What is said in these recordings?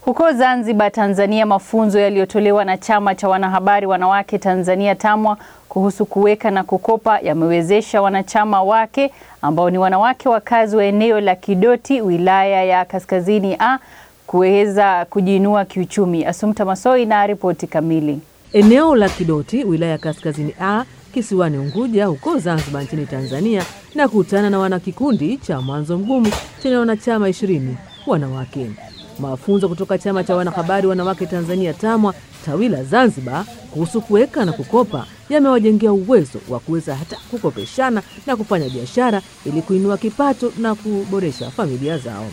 Huko Zanzibar, Tanzania, mafunzo yaliyotolewa na Chama cha Wanahabari Wanawake Tanzania TAMWA kuhusu kuweka na kukopa yamewezesha wanachama wake ambao ni wanawake wakazi wa eneo la Kidoti, wilaya ya Kaskazini A kuweza kujiinua kiuchumi. Asumta Masoi na ripoti kamili. Eneo la Kidoti, wilaya ya Kaskazini A kisiwani Unguja huko Zanzibar nchini Tanzania, na kutana na wanakikundi cha Mwanzo Mgumu chenye wanachama ishirini wanawake. Mafunzo kutoka chama cha wanahabari wanawake Tanzania TAMWA tawi la Zanzibar kuhusu kuweka na kukopa yamewajengea uwezo wa kuweza hata kukopeshana na kufanya biashara ili kuinua kipato na kuboresha familia zao.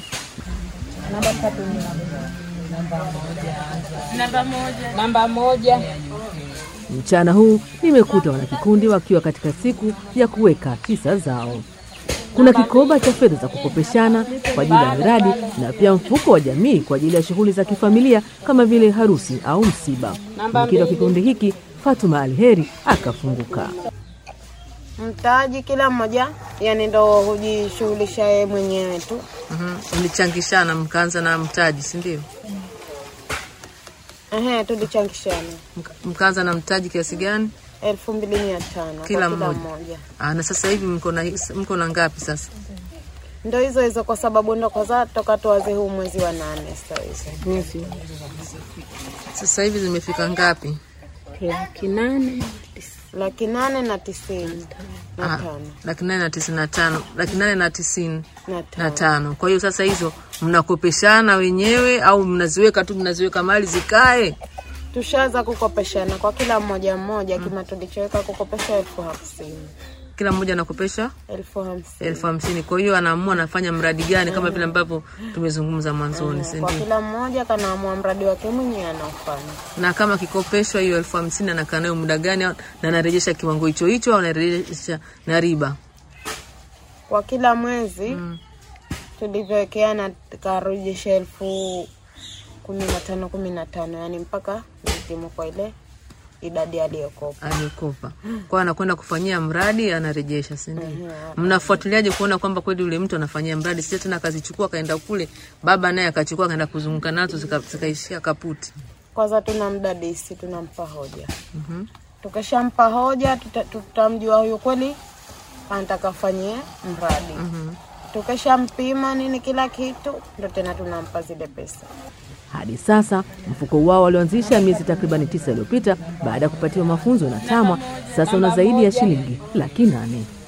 Namba moja. Mchana huu nimekuta wanakikundi wakiwa katika siku ya kuweka hisa zao. Kuna kikoba cha fedha za kukopeshana kwa ajili ya miradi na pia mfuko wa jamii kwa ajili ya shughuli za kifamilia kama vile harusi au msiba. Mwenyekiti wa kikundi hiki Fatuma Alheri akafunguka. Mtaji kila mmoja yani ndo hujishughulisha yeye mwenyewe tu. Mlichangishana mkaanza na mtaji, si ndio? Ehe, tulichangishana Mkaanza na mtaji kiasi gani? elfu mbili mia tano kwa Kila kila mmoja. mmoja. Aa, na sasa hivi mko na mko na ngapi sasa? Ndo hizo hizo, kwa sababu ndo kwanza toka tuanze huu mwezi wa nane sasa hizo Sasa hivi zimefika ngapi? laki nane laki nane na tisini na Ah, tano laki nane na tisini na tano laki nane na tisini na na tano. tano. Kwa hiyo sasa hizo mnakopeshana wenyewe au mnaziweka tu, mnaziweka mali zikae? Tushaanza kukopeshana kwa kila mmoja mmoja, kima tulichoweka kukopesha elfu hamsini Kila mmoja anakopesha elfu hamsini elfu hamsini. Kwa hiyo anaamua anafanya mradi gani, kama vile ambavyo tumezungumza mwanzoni, si kwa ndio? kila mmoja kanaamua mradi wake mwenyewe anaofanya. Na kama akikopeshwa hiyo elfu hamsini anakaa nayo muda gani, au- na anarejesha kiwango hicho hicho au anarejesha na riba? Kwa kila mwezi tulivyowekeana tukarejesha elfu kumi na tano kumi na tano yani mpaka nitimu kwa ile idadi aliyokopa. aliyokopa kwa anakwenda kufanyia mradi anarejesha, si ndio? Mnafuatiliaje kuona kwamba kweli yule mtu anafanyia mradi, sio tena akazichukua akaenda kule, baba naye akachukua akaenda kuzunguka nazo zika- zikaishia kaputi. Kwanza tuna mdadisi, tunampa hoja. Tukishampa hoja, tuta- tutamjua huyu kweli anataka afanyie mradi. Tukishampima nini kila kitu, ndo tena tunampa zile pesa. Hadi sasa mfuko wao walioanzisha miezi takribani tisa iliyopita baada ya kupatiwa mafunzo na TAMWA sasa una zaidi ya shilingi laki nane.